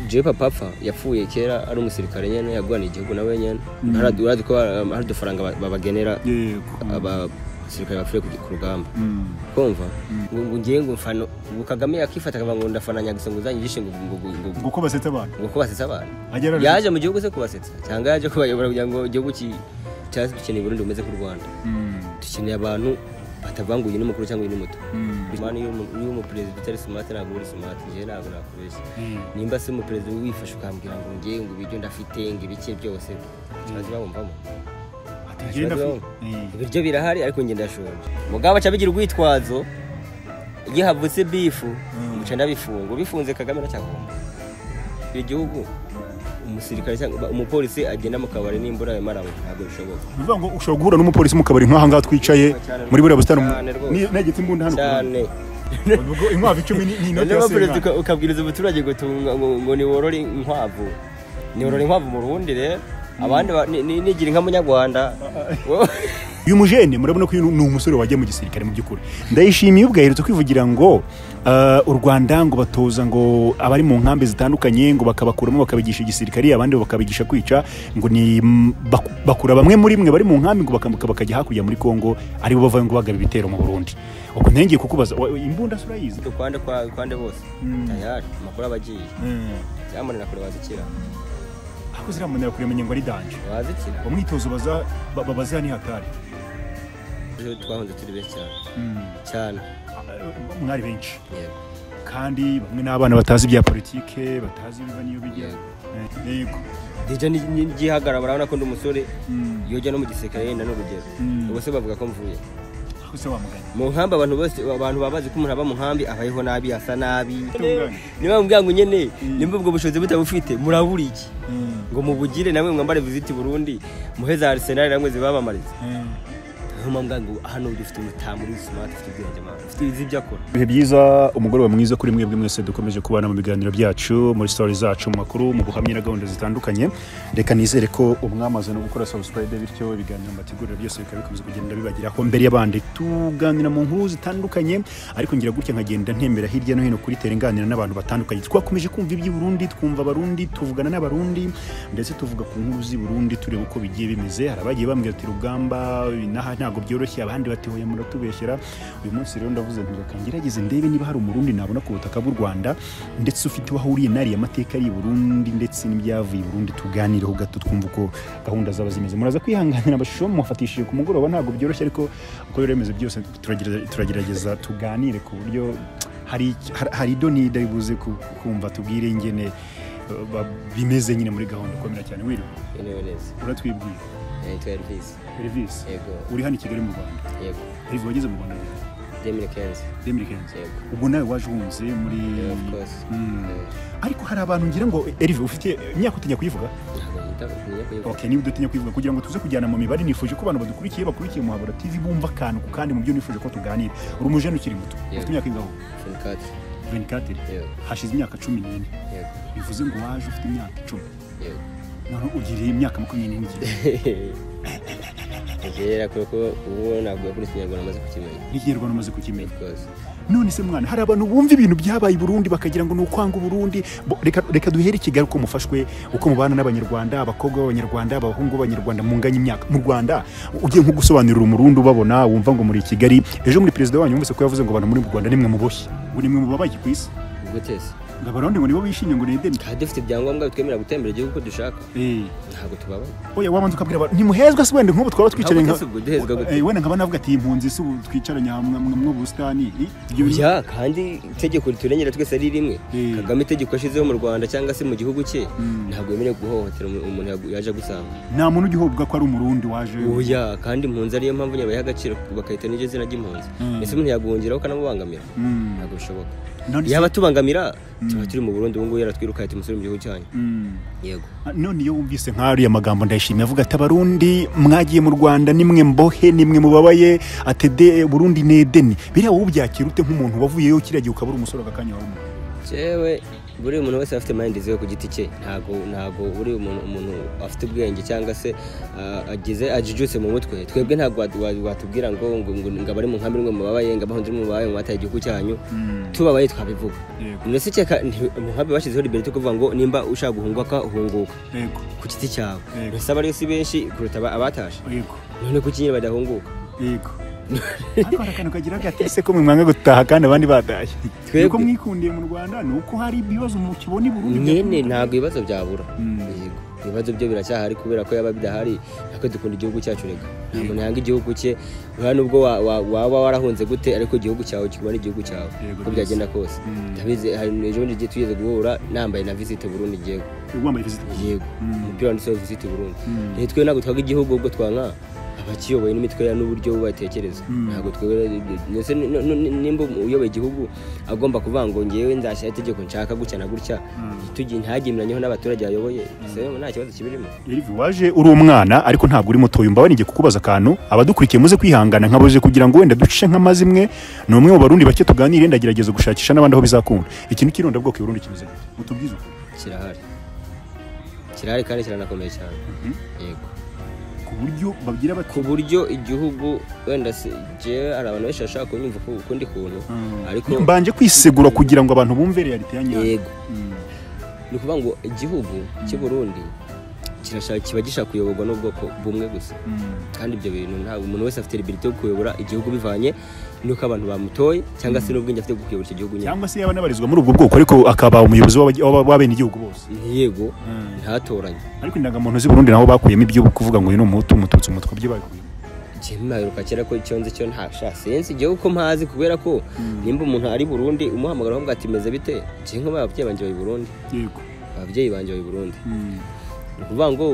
jepa papfa yapfuye kera ari umusirikare nyine yagwana igihugu nawe nyine hari uradi ko hari udufaranga ba- babagenera yego abasirikare bapfuye ku gi- ku rugamba Mm. kumva ngo ngo ngiye ngo mfano ubu kagame yakifata akavuga ngo ndafana nyagisa ngo uzanyigishe ngo ngo ngo- ngo- nguko basetse abantu ngo kubasetsa abantu agera yaje mu gihugu se kubasetsa cyangwa yaje kubayobora kugira ngo igihugu ki- cyacu dukeneye uburundi bumeze nk'u rwanda dukeneye abantu batavanguye n'umukuru cyangwa uyu n'umuto mani iyo umuperezida utari sumate ntabwo uri sumate njyewe ntabwo nakubeshya nimba se umuperezida wifashe ukambwira ngo ngewe ngo ibiryo ndafite ngo ibiki byose ikibazo bawumvamo ibiryo birahari ariko njye ndashonje mugabo aca bigira urwitwazo iyo havutse bifu Mm. bica ndabifunga bifunze kagame aracyagomba icyo gihugu umusirikare cyangwa umupolisi agenda mu kabari nimbura ayo maranywa ntabwo bishoboka bivuga ngo ushobora guhura n'umupolisi mu kabari nk'aha ngaha twicaye muri buriya busitani Cyane rwose. Ni- negetse imbunda hano cyane Ubwo inkwavu icumi ni ni inoti noneho ya perezida senga uka- ukabwiriza umuturage ngo tunga ngo- ngo niworore inkwavu niworore inkwavu mu rundi rero abandi ba- ni- ni- nigira inka munyarwanda wowe uyu mujene murabona ko uyu ni umusore wagiye mu gisirikare mu by'ukuri ndayishimiye ubwo aherutse kwivugira ngo ah, u rwanda ngo batoza ngo abari mu nkambi zitandukanye ngo bakabakuramo bakabigisha igisirikare abandi bakabigisha kwica ngo ni mm, baku- bakura bamwe muri mwe bari mu nkambi ngo bakambuka bakajya hakurya muri kongo aribo bavayo ngo bagaba ibitero mu burundi ubwo ntengeye kukubaza wa- imbunda se urayizi ukwande kwa- ukwande bose Mm. tayari amakuru aba agiye byamunira kure bazikira aho ziramunira kuremenya ngo ari danje bazikira umwitozo baza ba- babaza ni hatari Ejo twahunze turi benshi cyane cyane mwari benshi yego kandi bamwe n'abana batazi ibya politike batazi ibiba n'iyo bijya Eh, yego deja ni- ni- ngihagara barabona ko ndi umusore Mm. yojya no mu gisirikare yenda n'urugero Mm. ubwo se bavuga ko mvuye aho se wamuganya mu nkambi abantu bose abantu baba bazi ko umuntu aba mu nkambi abayeho nabi asa nabi Tungane. niba mubwira ngo nyene Mm. nimba ubwo bushobozi butabufite murabura iki ngo mubugire namwe mwambare visiti burundi muhe za arsenal namwe zibamamariza niyo mpamvu ngo hano dufite umutamu uri smart ufite ubwenge mama ufite izi ibyo akora ibihe byiza umugoroba mwiza kuri mwebwe mwese dukomeje kubana mu biganiro byacu muri stori zacu mu makuru mu buhamya na gahunda zitandukanye reka nizere ko umwamaze no gukora subscribe bityo ibiganiro mbategurira byose bikaba bikomeza kugenda bibageraho mbere y'abandi tuganira mu nkuru zitandukanye ariko ngira gutya nkagenda ntembera hirya no hino kuri tere nganira n'abantu batandukanye twakomeje kumva iby'i Burundi twumva abarundi tuvugana n'abarundi ndetse tuvuga ku nkuru z'i Burundi tureba uko bigiye bimeze hari abagiye bambwira ati rugamba inaha ntabwo byoroshye abandi bati hoya muratubeshyera uyu munsi rero ndavuze nti reka ngerageze ndebe niba hari umurundi nabona ku butaka bw'u rwanda ndetse ufite aho ahuriye n'ariya mateka ari i burundi ndetse n'ibyavuye i burundi tuganireho gato twumva uko gahunda zaba zimeze muraza kwihanganira amashusho mufatishije ku mugoroba ntabwo byoroshye ariko uko rero bimeze byose turagerageza- turagerageza tuganire ku buryo hari hari- hari idonida bibuze ku- kumva tubwire ingene eh, ba- bimeze nyine muri gahunda ukomera cyane wirirwa yewe neza uratwibwira yitwa elvis Elvis yego uri hano i kigali mu rwanda yego Elvis wageze mu rwanda ryari? demire kenzi Demiri Kenzo. yego ubwo nawe waje uhunze muri Yeah, of course. Mm. Eh, ariko hari abantu ngira ngo erive ufite imyaka utinya kuyivuga ntabwo yita ku kumenya kuyivuga. okay niba udatinya kuyivuga kugira ngo tuze kujyana mu mibare nifuje ko abantu badukurikiye bakurikiye muhabura tv bumva akantu ku kandi mu byo nifuje ko tuganira uri umujene ukiri muto Yeah. ufite imyaka ingaho Phone card. 24 yego hashize imyaka cumi n'ine yego bivuze ngo waje ufite imyaka icumi yego none ugiriye imyaka makumyabiri n'igihe Ntekereza ko ko ubu ntabwo yakuriye ikinyarwanda amaze kukimenya n'ikinyarwanda umaze kukimenya rwose none se mwana hari abantu bumva ibintu byabaye i burundi bakagira ngo ni ukwanga uburundi Bo- reka, reka duhere i kigali uko mufashwe uko mubana n'abanyarwanda abakobwa b'abanyarwanda abahungu b'abanyarwanda munganya imyaka mu rwanda ugiye nko gusobanurira umurundi ubabona wumva ngo muri kigali ejo muri perezida wanyu wumvise ko yavuze ngo abantu muri mu rwanda nimwe muboshye ngo nimwe mubabaye ku isi gute se ngo abarundi ngo nibo bishimye ngo ni edeni tuba dufite ibyangombwa bitwemerera gutembera igihugu uko dushaka Eh, ntabwo tubabaye oya wabanza ukabwira abantu ntimuhezwa se wenda nk'ubu twaba twicaranye Ntabwo nka twese ubwo duhezwa gute? Eh, wenda nkaba navuga ati impunzi si ubu twicaranye aha mwa- mwa- mu busitani Eh, ibyo ya kandi itegeko riturengera twese ari rimwe Eh. kagame itegeko ashyizeho mu rwanda cyangwa se mu gihugu cye Mm. ntabwo yemerewe guhohotera umu- umuntu yagu- yaje agusanga nta muntu ujya uvuga ko ari umurundi waje oya kandi impunzi ariyo mpamvu nyabaha agaciro bakahita n'iryo zina ry'impunzi Mm. ese umuntu yagwongeraho ukanamubangamira Mm. ntabwo bishoboka None se- yaba atubangamira tuba turi mu burundi ubu ngubu yaratwiruka ati musore mu gihugu cyanyu Mm. yego none iyo wumvise nk'ariya magambo ndayishimiye avuga ati abarundi mwagiye mu rwanda nimwe mbohe nimwe mubabaye atede burundi nedeni biriya wowe ubyakira ute nk'umuntu wavuyeyo kiriya gihe ukaba uri umusore aka kanya wawe jewe buri umuntu wese afite mayindi ziwe ku giti cye ntabwo ntabwo buri umuntu umuntu afite ubwenge cyangwa se ah, agize ajijutse mu mutwe twebwe ntabwo wa- wa- watubwira ngo ngo ngo ngo abari mu nkambi nimwe mubabaye ngo abahunze nimwe mubabaye mu bataye igihugu cyanyu tubabaye twabivuga Yego. mbese cyeka nti- mu nkambi bashyizeho liberite yo kuvuga ngo nimba ushaka guhunguka hunguka yego ku giti cyawe Yego. mbese abariyo si benshi kuruta aba- abatashe yego none kuki nyine badahunguka yego ariko hari akantu kagira gatese ko mwanga gutaha kandi abandi badaye Twebwe. nuko mwikundiye mu rwanda ni uko hari ibibazo mu kibona i burundi nyine ntabwo ibibazo byabura Mm. Yego. ibibazo byo biracyahari kubera ko yaba bidahari ntabwo dukunda igihugu cyacu reka nta muntu yanga igihugu cye urabona nubwo wa- wa- waba warahunze gute ariko igihugu cyawe kiguma ari igihugu cyawe Yego, uko byagenda kose Mm. ndabizi hari ejo bundi tugiye- tugeze guhura nambaye na visite burundi yego wambaye viziti yego Mm. umupira wanditseho visite burundi Mm. rero twe ntabwo twaga igihugu ubwo twanka abakiyoboye n'imitwe ya n'uburyo batekereza Mm. ntabwo twebwe ndetse n- n- n- nimba uyoboye igihugu agomba kuvuga ngo ngewe nzashyira itegeko nshaka gutya na gutya tugi ntagemeranyeho n'abaturage bayoboye so nta kibazo kibirimo Erivi waje uri umwana ariko ntabwo uri muto yumva baringiye kukubaza akantu abadukurikiye muze kwihangana nkabuze kugira ngo wenda duce nk'amazimwe ni umwe mu barundi bake tuganire ndagerageza gushakisha n'abandi aho bizakunda ikintu cy'irondabwoko i burundi kimeze gute mutubwize ukuri kirahari kirahari kandi kiranakomeye cyane yego ku buryo babwira bati ku buryo igihugu wenda se jewe hari abantu benshi bashaka kunyumva ku- ukundi kuntu ariko mbanje kwisegura kugira ngo abantu bumve realite ya nyayo yego ni ukuvuga ngo igihugu cy'u Burundi kirashaka kiba gishaka kuyoborwa n'ubwoko bumwe gusa kandi ibyo bintu ntabwo umuntu wese afite liberite yo kuyobora igihugu bivanye n'uko abantu bamutoye cyangwa se n'ubwenge afite bwo kuyobora icyo gihugu nyine cyangwa se yaba anabarizwa muri ubwo bwoko ariko akaba umuyobozi w'abaji- w'aba- w'abenegihugu bose yego ntatoranye ariko indangamuntu z'i burundi nabo bakuyemo ibyo kuvuga ngo uyu ni umuhutu umututsi umutwa byo babikuyemo jemwe aheruka kera ko icyo nzi cyo ntasha sinzi igihugu ko mpazi kubera ko nimba umuntu ari i burundi umuhamagara aho ati meze bite ngiye nk'ubu ababyeyi banjye bari i burundi yego ababyeyi banjye bari i burundi ni ukuvuga ngo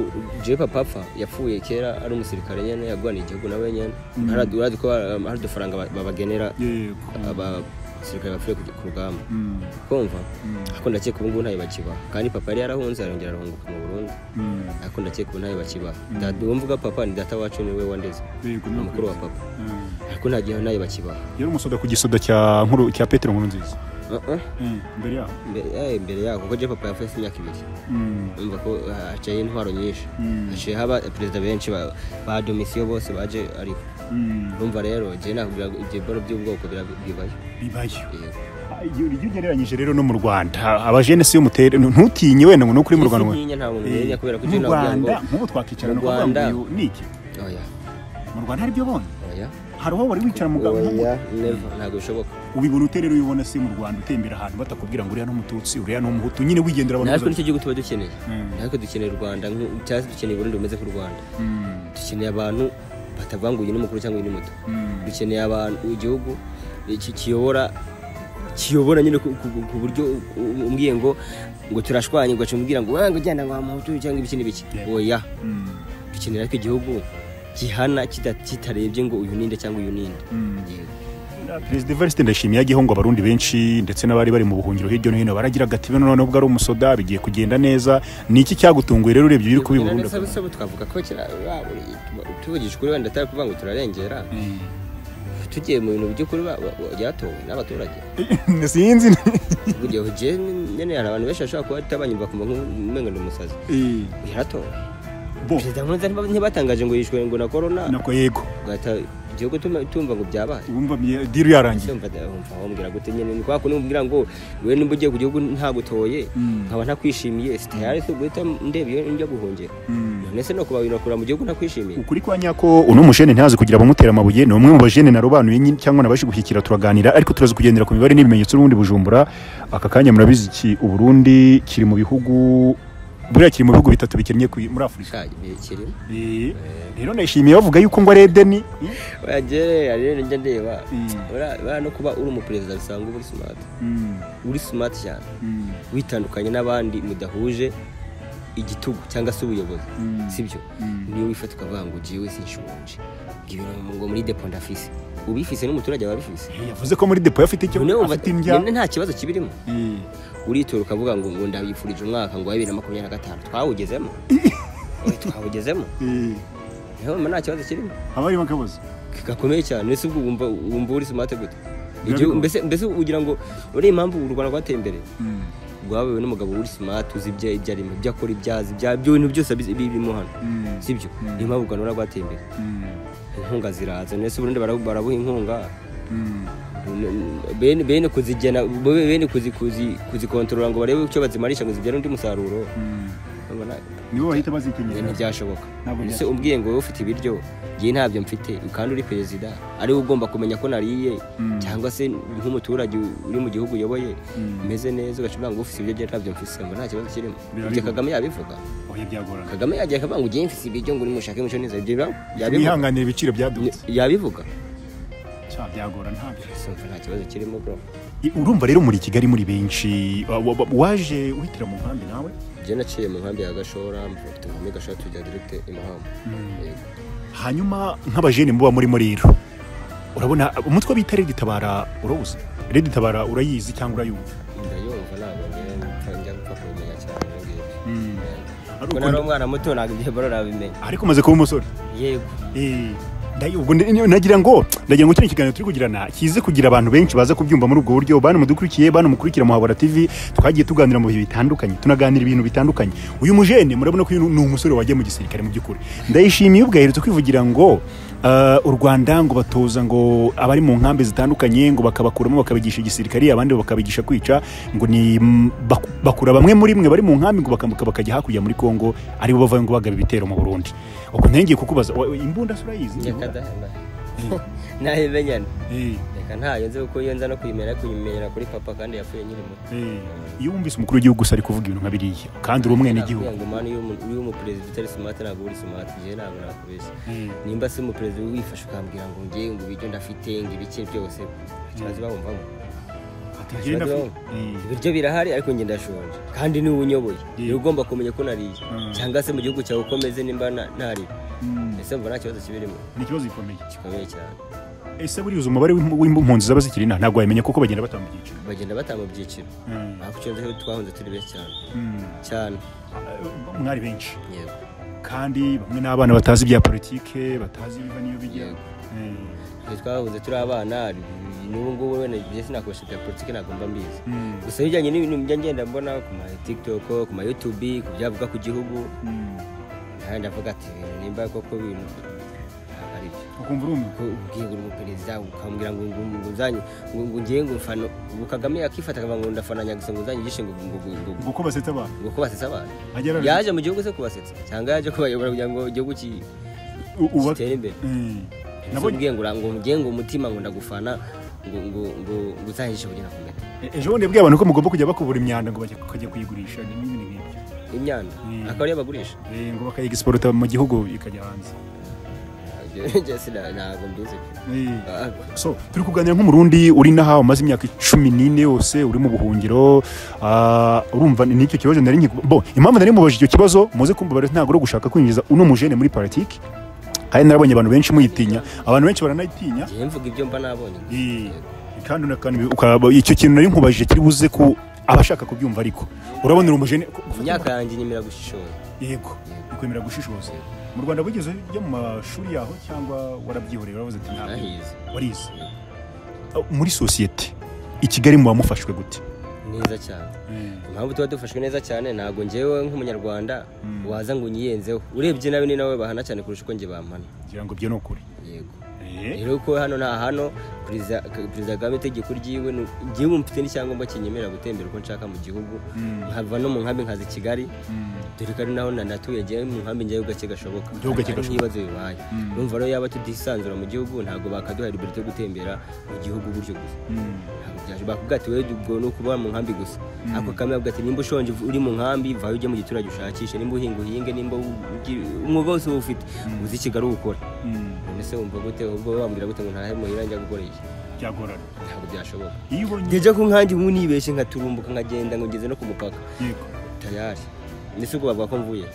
jewe papa apfa yapfuye kera ari umusirikare nyine yarwaniye igihugu nawe nyine Haradu- haradu ko, um, hari udufaranga ba- babagenera yego abasirikare bapfuye ku- ku rugamba kumva ariko ndakeka ubu ngubu ntayo bakibaha kandi papa yari yarahunze arongera arahunguka mu burundi ariko ndakeka ubu ntayo bakibaha Data- uwo mvuga papa ni data wacu niwe wandeze umukuru wa papa ariko nta gihe ntayo bakibaha yari umusoda ku gisoda cya nkuru cya petero nkuru nziza Uh-uh. mbere yaho Mbere- eh, imbere yaho kuko Jean papa yafashe imyaka ibiri umva ko ah, haciyeho intwaro nyinshi haciyeho aba perezida benshi ba- ba domisiyo bose baje ariho urumva rero jye nakubwira ngo ibyo biro by'ubwoko bira- bibayo bibayo Yego. iyo iyo ugereranyije rero no mu rwanda abajenesi yo mutere ntutinye wenda ngo ni ukuri mu Ese rwanda ntinya nta muntu umenya kubera ko mu icyo nakubwira ngo rwanda nk'ubu twakicarana Mu ukavuga ngo Rwanda- uyu ni iki oya mu rwanda hari ibyo bona oya hari aho wari wicara mugabo oya never ntabwo bishoboka ubibona ute rero iyo ubona se mu rwanda utembera ahantu batakubwira ngo uriya ni umututsi uriya ni umuhutu nyine wigendera abantu natwe bazavuga. nicyo gihugu tuba dukeneye Mm. natwe dukeneye u rwanda nk'u- cyangwa se dukeneye uburundi bumeze nk'u rwanda Mm, dukeneye abantu batavuga ngo uyu ni mukuru cyangwa uyu ni muto mm, dukeneye abantu igihugu iki kiyobora kiyobora nyine ku- ku ku buryo umbwiye ngo ngo turashwanye ugaca umbwira ngo wanga ujyana ngo amuhutu cyangwa ibiki n'ibiki Yeah. oya mm, dukenera ko igihugu gihana kita- kitarebye ngo uyu ninde cyangwa uyu ninde mm. Yego. perezida evariste ndashimye yagiyeho ngo abarundi benshi ndetse n'abari bari mu buhungiro hirya no hino baragira agati noneho ubwo ari umusoda bigiye kugenda neza ni iki cyagutunguye rero urebye ibiri kuba i burundi Sabo- sabo twavuga ko kera ba- buri- tuvugije ukuri wenda atari kuvuga ngo turarengera Mm. tugiye mu bintu by'ukuri ba- ba- byatowe n'abaturage sinzi burya ugiye nyine hari abantu benshi bashobora kuba atabanyurwa kumva nk'umengo ni umusazi yaratowe bo perezida nkurunziza ntiba- ntibatangaje ngo yishwe ngo na korona nako yego ugahita igihugu tuma- tumva ngo byabaye wumva mye- diri yarangiye Ndumva- ndumva wambwira gute nyine ni kwa kundi umbwira ngo we nimba ugiye ku gihugu ntagutoye Mm. nkaba ntakwishimiye sitayari so guhita ndeba iyo njya guhungira none se no kuba binakura mu gihugu ntakwishimiye ukuri kwa nyako uno mujene ntazi kugira abamutera amabuye ni umwe mu bajene narobanuye nyine cyangwa nabaje gushyikira turaganira ariko turaza kugendera ku mibare n'ibimenyetso n'ubundi bujumbura aka kanya murabizi iki uburundi kiri mu bihugu buriya kiri mu bihugu bitatu bikennye ku- muri afurika Sha, ibi kirimo Eh, rero nayishimiye bavuga yuko ngo ari edeni wagere rero njya ndeba Ura- ura no kuba uri umuperezida bisanzwe uba uri smart uri smart cyane witandukanye n'abandi mudahuje igitugu cyangwa se ubuyobozi sibyo niyo wifata ukavuga ngo jewe sinshonje ngibira ngo muri depo ndafise ubifise n'umuturage aba abifise yavuze ko muri depo afite icyo None wumva- afite indya nyine nta kibazo kibirimo uritora ukavuga ngo ngo ndabifurije umwaka ngo wa bibiri na makumyabiri na gatanu twawugezemo Oya, twawugezemo niyo mpamvu nta kibazo kirimo abari bakabuze gakomeye cyane ese ubwo wumva wumva uri smart gute Biba Igihugu- bigoye. mbese mbese ugira ngo uriya impamvu u rwanda rwateye imbere rwabewe n'umugabo uri simati uzi ibyo ibyo arimo ibyo akora ibyo azi ibya- ibyo bintu byose abizi- birimo hano si byo niyo mpamvu u rwanda rwateye imbere inkunga ziraza ndetse uburundi barabu- barabuha inkunga bene bene kuzigena bo- bene kuzi- kuzi- kuzikontorora ngo barebe icyo bazimarisha ngo zibyare undi musaruro Urabona? nibo bahita Ibi bazikenyera ntibyashoboka Ntabwo ese umbwiye ngo wowe ufite ibiryo njyewe ntabyo mfite kandi uri perezida ariwe ugomba kumenya ko nariye cyangwa se nk'umuturage uri mu gihugu uyoboye umeze neza ugacuranga ngo ufite ibiryo njyewe ntabyo mfite ngo nta kibazo kirimo Birariho. ibyo kagame yabivuga oya byagorana kagame yagiye akavuga ngo ujye mfite ibiryo ngo uri mushake muco neza ibyo biba- yabivuga mwihanganira ibiciro byadutse yabivuga cya byagorana ntabyo Sinumva nta kibazo kirimo bro I- urumva rero muri kigali muri benshi wa- wa- wa- waje uhitira mu nkambi nawe njyewe naciye mu nkambi ya gashora mfite inkambi ya gashora tujya direct i mahama Yego. hanyuma nk'abajene muba murimo rero urabona umutwe bita redi tabara urawuzi redi tabara urayizi cyangwa urayumva ndayumva ntabwo njyewe mpfa- njya gupfa kubimenya cyane ibyo ngibyo Mm. Yego. Ari kuko uko- nari umwana muto ntabwo ibyo baro nabimenya ariko umaze kuba umusore yego Eh, ndayo- ubwo ndi- nagira ngo ndagira ngo kino kiganiro turi kugirana kize kugira abantu benshi baza kubyumva muri ubwo buryo bana mudukurikiye bana mukurikira muhabura tv twagiye tuganira mu bihe bitandukanye tunaganira ibintu bitandukanye uyu mujene murabona ko uyu ni umusore wagiye mu gisirikare mu by'ukuri ndayishimiye ubwo aherutse kwivugira ngo ah, u rwanda ngo batoza ngo abari mu nkambi zitandukanye ngo bakabakuramo bakabigisha igisirikare abandi bakabigisha kwica ngo ni mm, bak- bakura bamwe muri mwe bari mu nkambi ngo bakambuka bakajya hakurya muri kongo aribo bavayo ngo bagaba ibitero mu burundi ubwo ntengeye kukubaza wa- imbunda se urayizi reka dahana nayimenyana reka ntayo nzi kuko iyo nza no kuyimenya kuyimenyera kuri papa kandi yapfuye nyiri muto Eh, iyo wumvise umukuru w'igihugu gusa ari kuvuga ibintu nka biriya kandi uri umwene Nakubwira igihugu ngo mani iyo umu- iyo umuperezida utari simati ntabwo uri simati njyewe ntabwo nakubeshya nimba si umuperezida wifashe ukambwira ngo ngewe ngo ibiryo ndafite ngo ibike byose ikibazo bawumvamo ibiryo birahari ariko njye ndashonje kandi niwe unyoboye niwe ugomba kumenya ko nariye Mm. cyangwa se mu gihugu cyawe uko umeze nimba na- ntariye ese mva nta kibazo kibirimo ni ikibazo gikomeye gikomeye cyane ese buriya uzi umubare w'impu- w'impunzi zaba zikiri inaha ntabwo wabimenya kuko bagenda batanga ibyiciro bagenda batanga mu byiciro Mm. ariko icyo nzi cyo twahunze turi benshi cyane Mm. cyane Ah, mwari benshi yego kandi bamwe n'abana batazi ibya politike batazi ibiva n'iyo bijya Yego. Eh. Twe twahunze turi abana n'ubu ngubu wenda njye sinakoresha bya politiki ntabwo mba mbizi Mm. gusa ibijyanye n'ibintu njya ngenda mbona ku ma tiktok ku ma youtube ku byavuga ku gihugu Mm. nawe ndavuga ati "Ibintu nimba koko ibintu ntabwo ari byo ukumva urumiwe Ko ubwiye ngo uri umuperezida ukambwira ngo ngo- ngo uzanye ngo ngo ngewe ngo mfano ngo kagame yakifata akavuga ngo ndafananya gusa ngo uzanye igishe ngo ngo ngo- ngo ngo uko basetsa abantu ngo kubasetsa abantu Ajya arabizi. yaje mu gihugu se kubasetsa cyangwa yaje kubayobora kugira ngo igihugu ki- U- uba- kitere imbere Mm. Nabonye- nabwiye ngo ngo ngiye ngo umutima ngo ndagufana ngo ngo ngo ngo uzahishe kugira ngo kumenya E- ejo bundi yabwiye abantu ko mugomba kujya bakubura imyanda ngo bajye- bakajya kuyigurisha n'ibindi nk'ibyo imyanda Mm. akaba ariyo bagurisha Eh, ngo bakayigisporota mu gihugu ikajya hanze Njye sina- ntabwo mbizi Eh. Ah, so turi kuganira nk'umurundi uri naha umaze imyaka icumi n'ine yose uri mu buhungiro ah, urumva ni- n'icyo kibazo nari nkiku- bo impamvu nari mubajije icyo kibazo muze kumva bari ntabwo ari gushaka kwinjiza uno mujene muri politiki kandi narabonye abantu benshi muyitinya abantu benshi baranayitinya njye mvuga ibyo mba nabonye Eh, kandi na- kandi ukaba- icyo kintu nari nkubajije kiri buze ku abashaka kubyumva ariko urabona uri umujene mu myaka yanjye nyemera gushishora yego ukwemera gushishoza mu rwanda wigeze ujya mu mashuri yaho cyangwa warabyihoreye waravuze ati ntabwo narahize warize muri sosiyete i kigali muba mufashwe gute neza cyane impamvu tuba dufashwe neza cyane ntabwo njyewe nk'umunyarwanda waza ngo unyiyenzeho urebye nawe ni nawe bahana cyane kurusha uko njye bampana ngira ngo ibyo ni ukuri yego Eh, rero ko hano nta hano perezida perezida kagame itegeko ryiwe ni- njyewe mfite n'icyangombwa kinyemerera gutembera uko nshaka mu gihugu nkava no mu nkambi nkaza i kigali dore ko ari naho na- natuye njyewe mu nkambi njyewe gake gashoboka Igihugu gake Hari gashoboka. n'ibibazo bibaye urumva rero yaba tudisanzura mu gihugu ntabwo bakaduha liberite yo gutembera mu gihugu gutyo gusa Ntabwo byaje. bakubwira ati wowe ubwo ni ukuba mu nkambi gusa ariko kagame avuga ati nimba ushonje uri mu nkambi vayo ujye mu giturage ushakishe nimba uhinga uhinge nimba u- ugi- umwuga wose ufite uzi i kigali uwukora none se wumva gute ubwo bambwira gute ngo ntahe muhira njya gukora iki byagorana ntabwo byashoboka iyo ubonye ngejya ku nkangi ubu nibeshye nkaturumbuka nkagenda ngo ngeze no ku mupaka yego tayari ndetse ubwo bavuga ko mvuye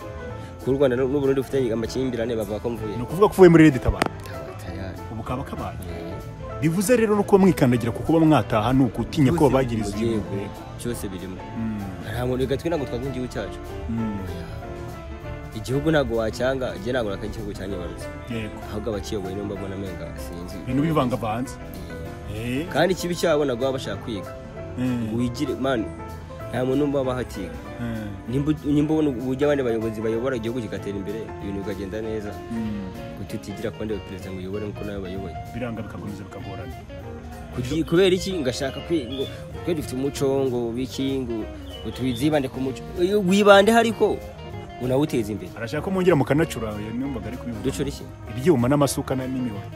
ku Rwanda n'u n'u Burundi bufitanye amakimbirane bavuga ko mvuye ni ukuvuga ko uvuye muri redi tabara Taba- tayari ubu kaba kabaye Eh, bivuze rero no kuba mwikandagira kuko uba mwataha ni ugutinya ko babagiriza byose igihugu birimo, byose birimo nta muntu gatwe ntabwo twavuga igihugu cyacu Oya. igihugu ntabwo wacyanga njye ntabwo naka igihugu cyanyobarutse yego ahubwo abakiyoboye nibo mbabona amenga sinzi ibintu bivangavanze kandi ikibi cyabo nabwo baba bashaka kwiga ngo wigire mani nta muntu mba bahatiga nimba nimba ubona uburyo abandi bayobozi bayobora igihugu kigatera imbere ibintu bikagenda neza kuko tutigira ku bandi baperezida ngo uyobore nk'uko nawe bayoboye biranga bikakomeza bikagorana Kugi- kubera iki ngashaka kwi- ngo twe dufite umuco ngo biki ngo ngo twizibande ku muco Iyo wibande hariko unawuteza imbere arashaka ko mwongera mukanacura iyo numvaga ari kubivuga ducura iki ibyuma n'amasuka na- n'imihoro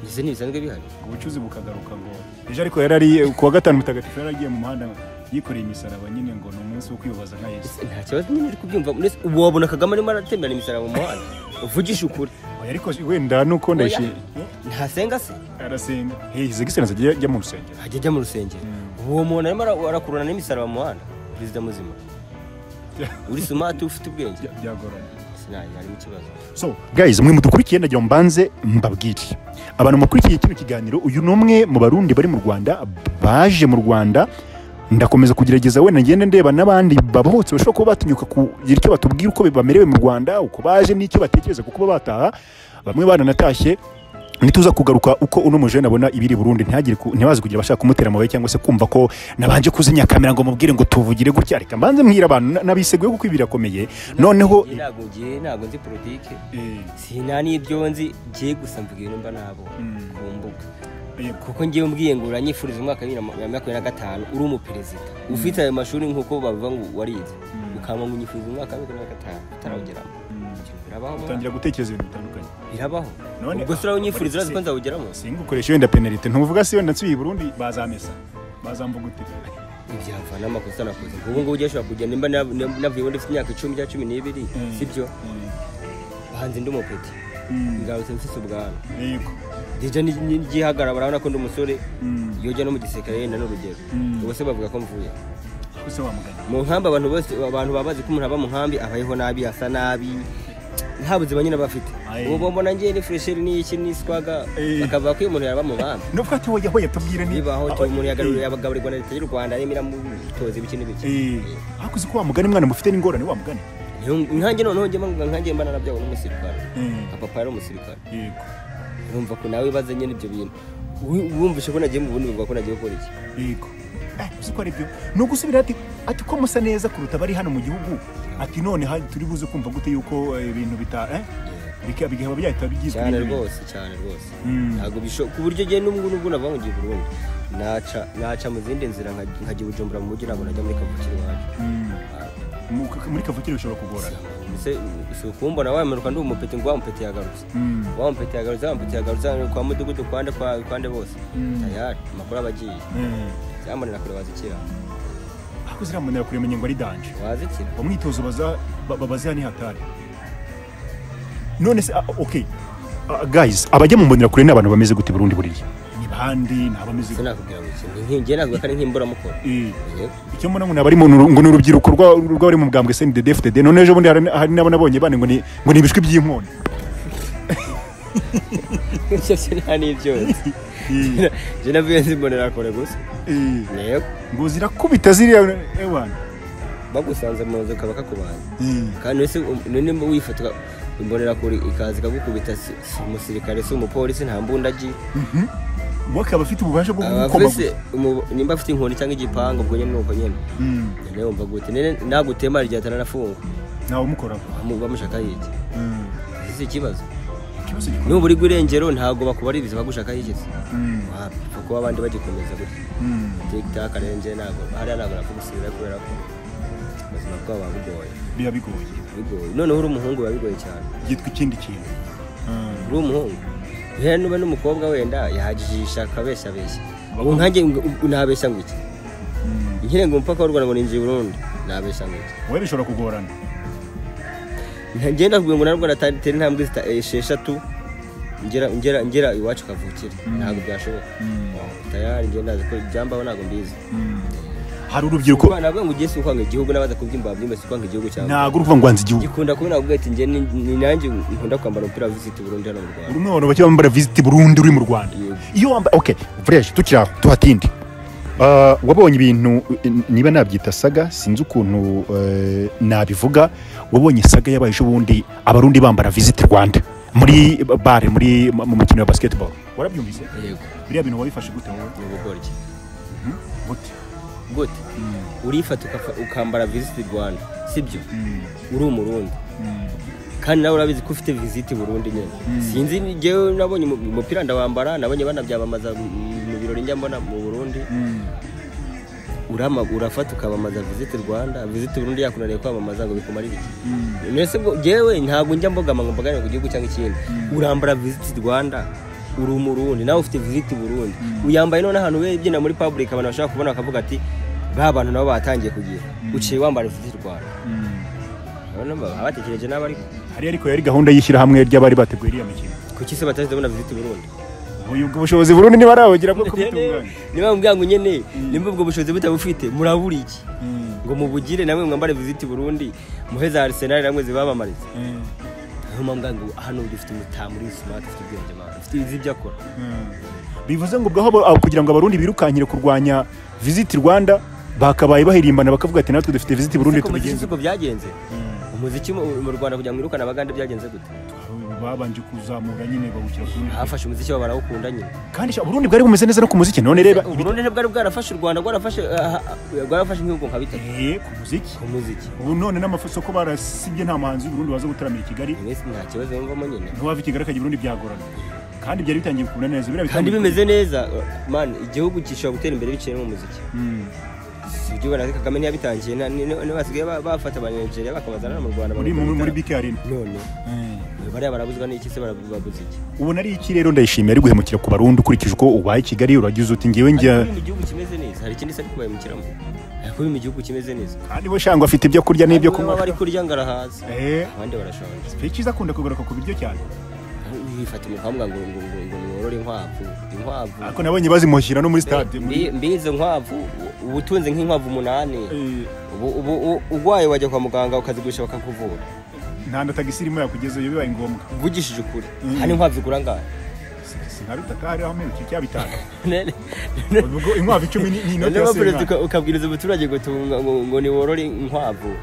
ese ntibisanzwe bihari ngo ubucuzi bukagaruka ngo ejo ariko yari ari ku wa gatanu mutagatifu yari agiye mu muhanda yikoreye imisaraba nyine ngo ni umunsi wo kwibaza nka yesu Ese nta kibazo nyine uri kubyumva uretse- ubu wabona kagame arimo aratembera imisaraba mu muhanda uvugisha ukuri Oya, ariko wenda nuko ndayishimiye ntasenga se arasenga hize gisenzi ajya ajya mu rusengero ajya ajya mu rusengero uwo muntu arimo ara- arakururana n'imisaraba mu muhanda perezida muzima uri sumati ufite ubwenge Bya- byagorana sinari harimo ikibazo so guys mwe mudukurikiye ndagira ngo mbanze mbabwire abantu mukurikiye kino kiganiro uyu ni umwe mu barundi bari mu rwanda baje mu rwanda ndakomeza kugerageza wenda ngende ndeba n'abandi babahotse bashobora kuba batinyuka kugira icyo batubwira uko bamerewe mu rwanda uko baje n'icyo batekereza kuko kuba bataha bamwe baranatashye nituza kugaruka uko uno mujene abona ibiri Burundi ntihagire ku- ntibaze kugira abashaka kumutera amabuye cyangwa se kumva ko nabanje kuzinya kamera ngo mubwire ngo tuvugire gutya reka mbanze mbwira abantu na- nabiseguye kuko ibi birakomeye noneho Njye ntabwo ngiye ntabwo nzi politike sina n'ibyo nzi ngiye gusa mvuga ibintu mba nabo Mm. ku mbuga Eh, kuko ngiye mbwiye ngo uranyifuriza umwaka wa bibiri na makumyabiri na gatanu uri umuperezida ufite ayo mashuri nk'uko babivuga ngo warize ukaba ngo unyifuriza umwaka wa bibiri na gatanu utarawugeramo Ibyo birabaho mwana. utangira gutekereza ibintu bitandukanye birabaho None- ubwo se urawunyifuriza urazi ko Si- nzawugeramo singa ukoresha wenda penalite ntuvuga se wenda nsubiye i burundi bazamesa bazambugutira ibyava n'amakosa nakoze ubu ngubu ugiye ashobora kugenda nimba na- na- navuye iwe ndafite imyaka icumi cyangwa cumi n'ibiri sibyo hanze ndi umupeti ngarutse mfise ubwanwa yego ndijya n'igihagarara barabona ko ndi umusore Mm. iyo ujya no mu gisirikare yenda n'urugero Mm. ubwo se bavuga ko mvuye ko se wamugana mu nkambi abantu bose abantu baba bazi ko umuntu aba mu nkambi abayeho nabi asa nabi nta buzima nyine aba afite Aye. ubu mbona ngiye ni fresheri n'iki n'iswaga Eh. bakavuga ko iyo umuntu yaba mu bambi nuko ati wowe yahoye tubwire ni bibaho Aho- umuntu Eh, yagaburira yagaburirwa na leta y'u rwanda irimo iramutoza ibiki n'ibiki eh, ariko uzi ko wamugana mwana mufite n'ingorane wamugana Niyo- nkanjye noneho njye mba nkanjye mba narabyawe n'umusirikare papa yari umusirikare yego urumva ko nawe wibaza nyine ibyo bintu Wi- wumvishe ko nagiye mu bundi bivuga ko nagiye gukora iki yego Eh, uzi ko ari byo ni ugusubira ati ati ko musa neza kuruta abari hano mu gihugu ati none ha- turi buze kumva gute yuko eh, ibintu bita eh, bika- bikaba byahita bigizwe cyane n'ibindi. rwose cyane rwose Mm. ntabwo bishoboka ku buryo njye n'ubwo n'ubwo navuga ngo ngiye i burundi naca naca mu zindi nzira nkajya nkajya i bujumbura mu mujyi ntabwo najya muri kavukire iwacu Mm. Ah, Mu- muri kavukire bishobora kugorana ese si ukumbona wamanuka ndi umupeti ngo wa mupeti yagarutse Mm. wa mupeti yagarutse wa mupeti yagarutse kwa mudugudu kwande kwa kwande bose Mm. tayari amakuru aba agiye Eh. zamanira kure wazikira ariko ziriya muntu yakuremenya ngo ari danje wazikira mu mwitozo baza ba- babaziha ni hatari none se ah, ok Ah, guys abajya mu mbonera kure ni abantu bameze gute i burundi buriya ni bandi ni abameze se gute nakubwira ngo iki nkingiye navuga ko ari nk'imburamukoro Eh, Yego. icyo mbona ngo ni abari mu nuru- ngo ni urubyiruko rwa- rw'abari mu bwambwe cndd fdd none ejo bundi hari hari n'abo nabonye bane ngo ni ngo ni ibishwi by'inkoni ibyo nta n'ibyotsi njye navuye nzimbonera kure gusa Eh, yego ngo zirakubita ziriya ewana bagusanze mu nzu ukaba kakubaza Eh, kandi ese nimba wifotoka imbonera kure ikaza ikagukubita si si umusirikare si umupolisi nta mbunda agira mhm. we akaba afite ububasha bwo Aba kugukoma afise umu- nimba afite inkoni cyangwa igipangu ubwo nyine nuko nyine Mm, nyine wumva gute Nyine nagutema igihe ataranafunga ntawe umukoraho bamu- bamushaka yiki Mm, ese ikibazo ikibazo gikomeye nuba uri irengero ntabwo bakubaririza bagushaka yigeze Mm, wapfa kuba abandi bagikomeza gutya mm. tiktok arenze ntabwo hariya ntabwo napfa gusubira kubera ko ubuzima bwabo buba bugoye biba bigoye bigoye noneho uri umuhungu biba bigoye cyane byitwa ikindi kintu uri umuhungu rero nuba n'umukobwa wenda yahagijisha akabeshabeshya ubu Abakobwa- nkanjye ngo- ubu nabeshya ngo iki nkire ngo umupaka w'u Rwanda ngo ninjiye i Burundi nabeshya ngo iki wowe bishobora kugorana Nta- njye ndakubwiye ngo narwo ratera intambwe zita- esheshatu ngera ngera ngera iwacu kavukire ntabwo byashoboka tayari ngenda ndazi ko ibyambaho ntabwo mbizi hari urubyiruko Kubana nabwo ngo ugiye si ukwanga igihugu n'abaza kubyimba babyimba si ukwanga igihugu cyawe ntabwo uri kuvuga ngo wanze igihugu gikunda kuba nabwo ati njye ni ni nanjye nkunda kwambara umupira wa visiti Burundi hano mu Rwanda buri umwe abantu bake bambara visiti burundu uri mu rwanda Yego. iyo wambaye ok vureje tukiri aho tuhatinde Ah, wabonye ibintu eh, niba nabyita saga sinzi ukuntu eh, nabivuga wabonye saga yabaye ejo bundi abarundi bambara visiti rwanda muri bare muri mu mukino wa basketball warabyumvise yego biriya bintu wabifashe gute wowe ni ubukoryi Mhm. gute gute urifata ukafa- ukambara visiti rwanda sibyo uri umurundi kandi nawe urabizi ko ufite visiti burundu nyine sinzi njyewe nabonye umu- umupira ndawambara nabonye banabyamamaza mu- mu birori njya mbona mu burundi urama urafata ukabamaza visiti rwanda visiti burundu yakunaniye kwamamaza ngo bikumare ibiki mbese ngo njyewe ntabwo njya mbogama ngo mbaganire ku gihugu cyangwa ikindi urambara visiti rwanda uri umurundi nawe ufite visiti burundi uyambaye none ahantu ubyina muri public abantu bashobora kubona bakavuga ati ba bantu nabo batangiye kugira uciye wambara visiti rwanda urabona baba batekereje n'abo ariko hari ariko yari gahunda y'ishyirahamwe ry'abari bateguye iriya mikino kuki se batahise babona visiti burundi uyu ubwo bushobozi burundi ntibarawugira bwo kubitunganya niba mubwira ngo nyine nimba ubwo bushobozi butabufite murabura iki ngo mubugire namwe mwambare visiti burundi muhe za arisenali namwe zibabamariza niyo mpamvu ngo hano dufite umutamu uri smart ufite ubwenge abantu ufite izi ibyo akora bivuze ngo ubwo aho abo- kugira ngo abarundi birukankire kurwanya visit rwanda bakabaye bahirimbana bakavuga ati natwe dufite visit burundi Ariko umuziki tubigenze uko byagenze umuziki mu mu rwanda kugira ngo wirukane abagande byagenze gute babanje kuzamura nyine bawukira ku rundi. hafashe umuziki wabo barawukunda nyine kandi sha, uburundi bwari bumeze neza no ku muziki none reba uburundi ntibwari bwarafashe u rwanda bwarafashe ah, ah, bwarafashe nk'ibihugu nka bitatu Eh, ku muziki ku muziki ubu none n'amafuso ko barasibye nta muhanzi w'uburundi waza gutaramira i kigali mwese nta kibazo yumvamo nyine ntiwava i kigali akajya i burundi byagorana kandi byari bitangiye kumera neza biriya kandi bitangiye- bimeze neza man igihugu gishobora gutera imbere biciye no mu muziki Mm. si ibyo ubona kagame ntiyabitangiye na- ni- ni- basigaye ba- bafata abanyanigeria bakabazana no mu rwanda muri muri- muri bike arena none bariya barabuzwa n'iki se barabuze iki ubona ari iki rero ndayishimiye ari guhemukira ku barundi ukurikije uko ubaye i kigali uragize uti ngewe njya ariko mu gihugu kimeze neza hari ikindi se ari kubayimukiramo ariko mu gihugu kimeze neza kandi we shangwa afite ibyo kurya n'ibyo Bamwe kunywa baba bari kurya ngo arahaza Eh, abandi barashonje igihe cyiza akunda kugaruka ku biryo cyane wifata umukambwa ngo ngo ngo ngo mworore inkwavu inkwavu ariko nabonye bazimushyira no muri stade Mbi- muri mbizo nkwavu uba utunze nk'inkwavu umunani Eh, ubu ubu u- urwaye wajya kwa muganga ukazigurisha bakakuvura nta na tagisi irimo yakugezeyo bibaye ngombwa mvugishije ukuri Mm. hano inkwavu zigura angahe sinabitaka hariho amerekezo cyangwa bitanu None- ubwo inkwavu icumi ni- ni inoti none ya waperezida senkani uka- ukabwiriza umuturage ngo tunga- ngo- ngo niworore inkwavu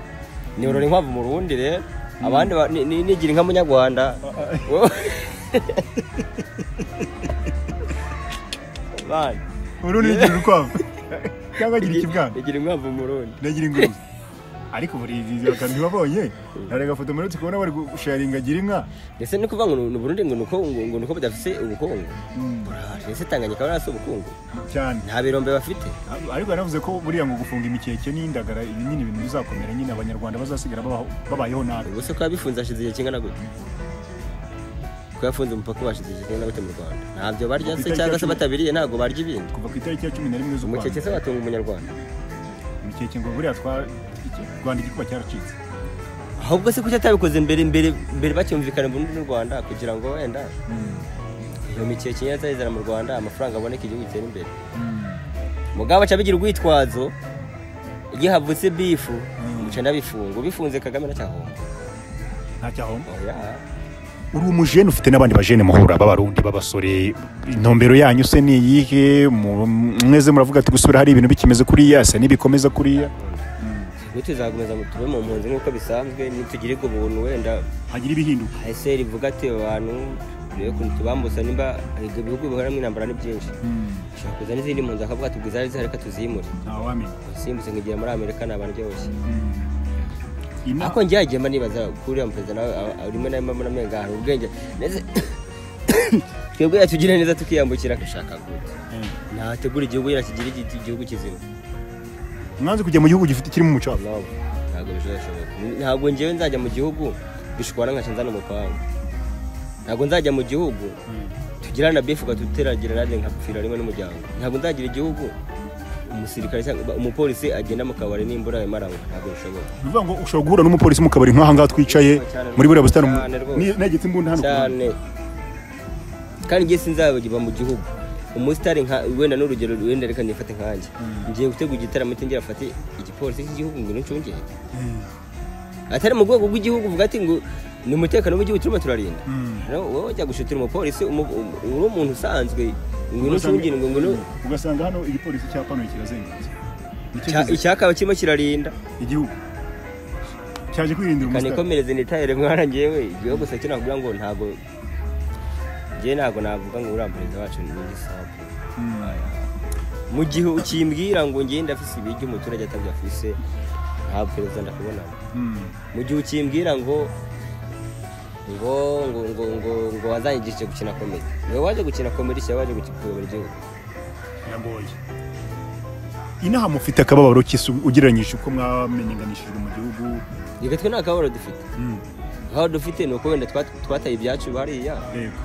niworore inkwavu mu rundi rero abandi ba- ni- ni- nigira inka munyarwanda Wowe- Bana, urundi rugira urukwavu cyangwa agira ikibwana nigira inkwavu mu rundi nagira ingurube ariko buri izi akantu ntibabonye ntarega agafoto muri uti kubona bari gusharinga agira inka ndetse ni ukuvuga ngo ni uburundi ngo nuko ngo ngo nuko budafite ubukungu Burahari. ese tanganyika barafite ubukungu cyane nta birombe bafite ariko yanavuze ko buriya ngo gufunga imikeke n'indagara ibi nyine ibintu bizakomera nyine abanyarwanda bazasigara babaho- babayeho nabi ubuse ko yabifunze hashize igihe kingana gute ko yafunze umupaka ubashize igihe kingana gute mu rwanda ntabyo barya se Itariki cyangwa ya se cumi. batabiriye ntabwo barya ibindi kuva ku itariki ya cumi na rimwe z'ukwa umukeke se watunga umunyarwanda imikeke ngo buriya twa iki- rwanda igikuba cyaracitse ahubwo se kuki atabikoze mbere mbere mbere bacyumvikana burundu n'u rwanda kugira ngo wenda iyo mikeke nyine azayizana mu rwanda amafaranga aboneka igihugu gitere imbere mugabo aca bigira urwitwazo iyo havutse bifu muca ndabifunga ubifunze kagame ndacyahomba ntacyahomba oya uri umujene ufite n'abandi bajene muhura b'abarundi b'abasore intumbero yanyu se ni iyihe Mu- mweze muravuga ati gusubira hari ibintu bikimeze kuriya se n'ibikomeza kuriya twe tuzakomeza mu- tube mu mpunzi nk'uko bisanzwe nitugirirwe ubuntu wenda hagira ibihinduka ese rivuga ati abantu rero ukuntu tubambutsa nimba ibyo bihugu bihoramwo intambara ni byinshi ushobora kuza n'izindi mpunzi akavuga ati ubwo izari zihari reka tuzimure ntawamenya simbutse nkigira muri amerika ni abantu byose Ina- ariko njye yagiye mba nibaza kuri uriya muperezida nawe a- a- rimwe na rimwe mbona umenga hari ubwenge ndetse twebwe yatugirira neza tukiyambukira gushaka gute Eh. ntategura igihugu yakigira igiti igihugu kizima mwanze kujya mu gihugu gifite kirimo umuco no ntabwo bizashoboka ntabwo njyewe nzajya mu gihugu bishobora nkaca nzana umupanga ntabwo nzajya mu gihugu tugirana befu ugatuteragira nanjye nkapfira rimwe n'umuryango ntabwo nzagira igihugu umusirikare cyangwa umupolisi agenda mu kabari n'imbura ya maranywa ntabwo bishoboka ni ukuvuga ngo ushobora guhura n'umupolisi mu kabari nk'aha ngaha twicaye muri buriya busitani mu- Cyane rwose. Ni- negetse imbunda hano ku cyane ruhande. kandi njye sinzabiba mu gihugu umusitari nka wenda n'urugero wenda reka nifate nkanjye ngiye gutegura igitaramo cyongera afate igipolisi cy'igihugu ngo n'incungere atari mu rwego rw'igihugu uvuga ati ngo ni umutekano w'igihugu turimo turarinda Mm. Rero wowe ujya gushutira umupolisi umu- umu- uri umuntu usanzwe ngo n'incungire ngo ngo ugasanga hano igipolisi cyapanuye kirazengurutse Nicyo Cya- kizi- icyakaba kirimo kirarinda igihugu cyaje kwirindira umusitari kanikomereze nitayire mwana ngewe igihugu gusa cyo navuga ngo ntabwo njye ntabwo navuga ngo uriya perezida wacu ni igisapu mu gihe ukimbwira ngo ngende afise ibiryo umuturage atabyafise nta perezida ndakubona mu gihe ukimbwira ngo ngo ngo ngo ngo ngo wazanyigishije gukina komedi niwe waje gukina komedi cyangwa waje guki- kuyobora igihugu biragoye inaha mufite akababaro kisi ugereranyije uko mwamenyekanishijwe mu gihugu reka twe nta kababaro dufite Mm, aho dufite ni uko wenda twa- twataye ibyacu hariya yego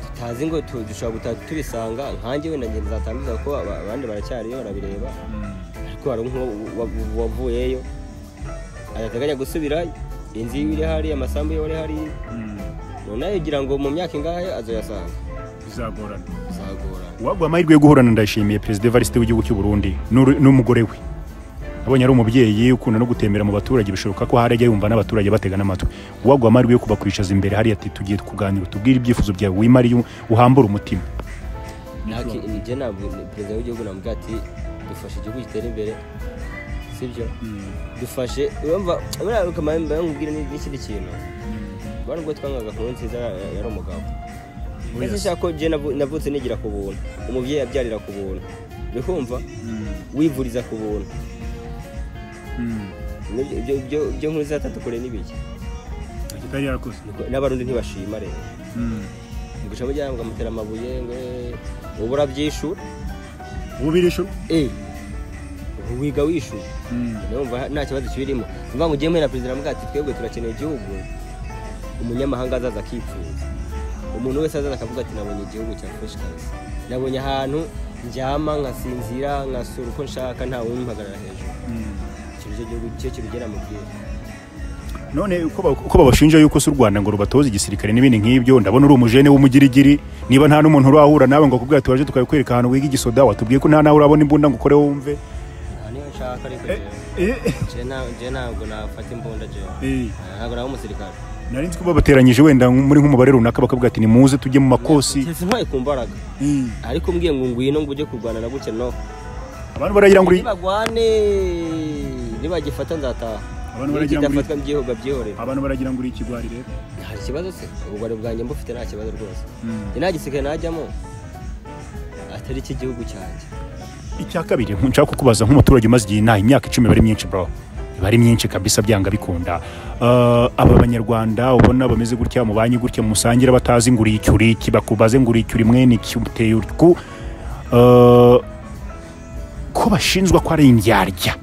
tutazi ngo tu- dushobora gutaha tubisanga nkanjye wenda ngenda nzatanduza kuko aba- abandi baracyariyo barabireba Mm, ariko hari nk'uwo wa- wavuyeyo adateganya gusubirayo inzu yiwe iri hariya amasambu yiwe ari hariya mm, noneho ugira ngo mu myaka ingahe azoyasanga bizagorana bizagora uwaguha amahirwe yo guhorana ndayishimiye perezida evariste w'igihugu cy'u burundi n'uru- n'umugore we abonye ari umubyeyi ukunda no gutembera mu baturage bishoboka ko hari ajya yumva n'abaturage batega n'amatwi uwaguha amahirwe yo kubakwishaza imbere hariya ati tugiye kuganira tubwire ibyifuzo byawe wimariye uhambure umutima ntaki nijye nabwira perezida w'igihugu namubwira ati dufashe igihugu gitere imbere sibyo dufashe urumva buriya ukamara nkubwira n'ikindi kintu bari ubwo twangaga nkuru nziza ya- yari umugabo mbese nshaka ko jye navu- navutse nigira ku buntu umubyeyi abyarira ku buntu uri kumva wivuriza ku buntu Nibyo- ibyo- ibyo- ibyo nkuru za tatu kure n'ibiki Kitari yarakoze. n'abarundi ntibashima rero guca mujyana mukamutera amabuye ngo "Eh, ubu urabyishura Ubirisho. eh ubu wiga wishura numva nta kibazo kibirimo mvuga ngo ugiye muri na perezida aravuga ati twebwe turakeneye igihugu umunyamahanga azaza akipfuza umuntu wese azaza akavuga ati nabonye igihugu cya fresh cars nabonye ahantu ndyama nkasinzira nkasura uko nshaka ntawe umpagarara hejuru icyo nicyo gihugu cyo kibigera mu bwiza none uko ba- uko babashinja yuko si u rwanda ngo rubatoza igisirikare n'ibindi nk'ibyo ndabona uri umujene w'umugirigiri niba nta n'umuntu urahura nawe ngo akubwira turaje tukabikwereka ahantu wiga igisoda watubwiye ko nta nawe urabona imbunda ngo ukore wumve nta niyo nshaka ariko jewe na- jewe ntabwo nafata imbunda jewe ntabwo naba umusirikare nari nzi ko babateranyije wenda muri nk'umubare runaka bakavuga ati nimuze tujye mu makosi Keretse intwaye ku mbaraga Eh, ariko mbwiye ngo ngwino ngo ujye kurwana na gutya no abantu baragira ngo uri- nibagwane nibagifata nzataha Abantu baragira ngo- nikidafatwa mbyihoga byihorera abantu baragira ngo uri ikigwari rero hari ikibazo se ubugwari bwanjye mbufite nta kibazo rwose Mm. njye nta gisirikare najyamo atari icy'igihugu cyanjye icya kabiri nshaka kukubaza nk'umuturage umaze igihe inaha imyaka icumi iba ari myinshi bro iba ari myinshi kabisa byanga bikunda Eh, aba banyarwanda ubona bameze gutya mubanye gutya musangire batazi ngo uri iki uri iki bakubaze ngo uri iki uri mwene iki uteye utwu Eh, ko bashinjwa ko ari indyarya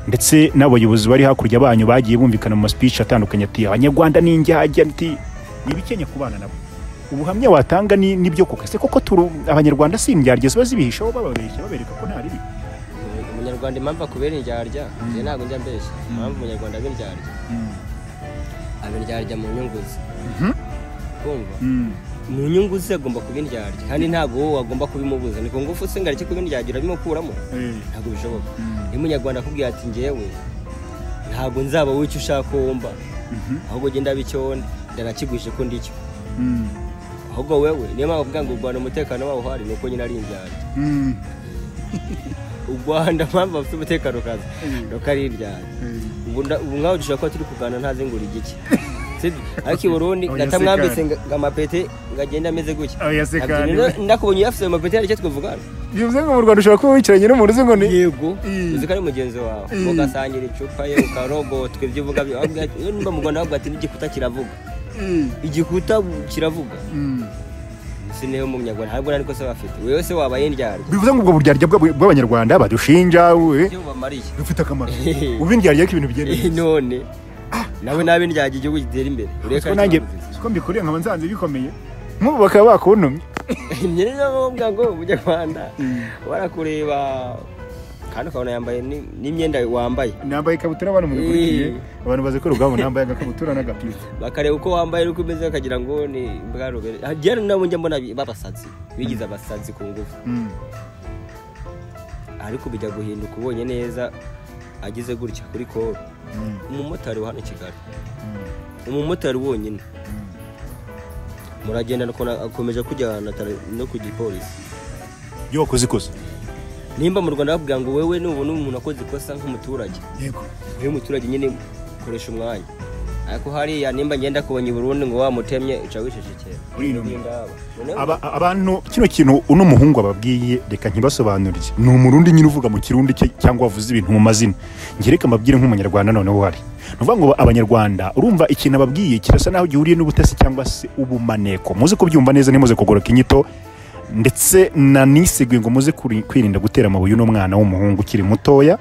ndetse n'abayobozi bari hakurya banyu bagiye bumvikana mu maspeech atandukanye ati abanyarwanda ni indyarya nti ni ibikenya kubana nabo ubuhamya watanga ni nibyo koko se koko turu abanyarwanda si indyarya ziba zibihishaho bababeshya babereka ko nta ribi umunyarwanda impamvu akubera indyarya njye ntabwo njya mbeshya impamvu umunyarwanda aba indyarya aba indyarya mu nyungu ze kumva mu nyungu ze agomba kuba indyarya kandi ntabwo wowe wagomba kubimubuza ni ku ngufu se ngo areke kuba indyarya urabimukuramo ntabwo bishoboka iyo umunyarwanda akubwira ati ngewe ntabwo nzaba w'icyo ushaka wumva ahubwo genda abe icyo wenda ndanakiguhishe ko ndicyo ahubwo wewe niyo mpamvu avuga ngo u rwanda umutekano wawo uhari ni uko nyine ari indyarya u rwanda mpamvu bafite umutekano kazi ni uko ari indyarya ubu nda- ubu nkaho dushobora kuba turi kuganira ntazi ngo uri igiki Sibyo? ariko i burundi Oya, ndatamwambitse sekara. ngo amapete ngo agende ameze gutya Oya, sekara. Nabyo rero ndakubonye uyafite ayo mapete hari icyo twavugana bivuze ngo mu rwanda ushobora kuba wicaranye n'umuntu uzi ngo ni yego Mm. uzi ko ari mugenzi wawe Mm. mugasangira icupa ye ukarogotwa ibyo uvuga byo- wabwira ati, "Iyo nimba mu rwanda wabwira ati n'igikuta kiravuga igikuta kiravuga si niyo mu nyarwanda ntabwo niko se bafite buri wese wabaye indyarya bivuze ngo ubwo buryarya bw'ab- bw'abanyarwanda badushinja we ibyo bubamariye bufite akamaro ubu indyarya ko ibintu bigenda Eh, neza none nawe nabe indyarya igihugu gitera imbere ureka Siko nanjye ikibazo. siko mbikuriye nkaba nsanze bikomeye nk'ubu bakaba bakuntumye njye rero bavuga ngo umunyarwanda barakureba kandi ukabona yambaye ni- n'imyenda wambaye nambaye ikabutura abantu murikurikiye abantu bazi ko rugabo nambaye agakabutura n'agapira bakareba uko wambaye uko umeze bakagira ngo ni bwarubere hajyana nabo njya mbona bi- b'abasazi bigize abasazi ku ngufu Mm. ariko bijya guhinduka ubonye neza agize gutya kuri koro Mm. umumotari wa hano i kigali Mm. umumotari wonyine muragenda akona- akomeje kujyana no ku gipolisi yo kuzikoze nimba mu rwanda bakubwira ngo wewe nubona umuntu akoze ikosa nk'umuturage yego wowe muturage nyine koresha umwanya ariko hariya nimba ngenda kubonye i burundi ngo wamutemye uca wicecekera Urinuma. Noneho- Aba- abantu kino kintu uno muhungu ababwiye reka ntibasobanurire ni umurundi nyine uvuga mu kirundi cye cyangwa wavuze ibintu mu mazina njye reka mbabwire nk'umunyarwanda noneho uhari ni ukuvuga ngo abanyarwanda urumva ikintu ababwiye kirasa naho gihuriye n'ubutasi cyangwa se ubumaneko muze kubyumva neza ntimuze kugoroka inyito ndetse na niseguye ngo muze kuri- kwirinda gutera amabuye uno mwana w'umuhungu ukiri mutoya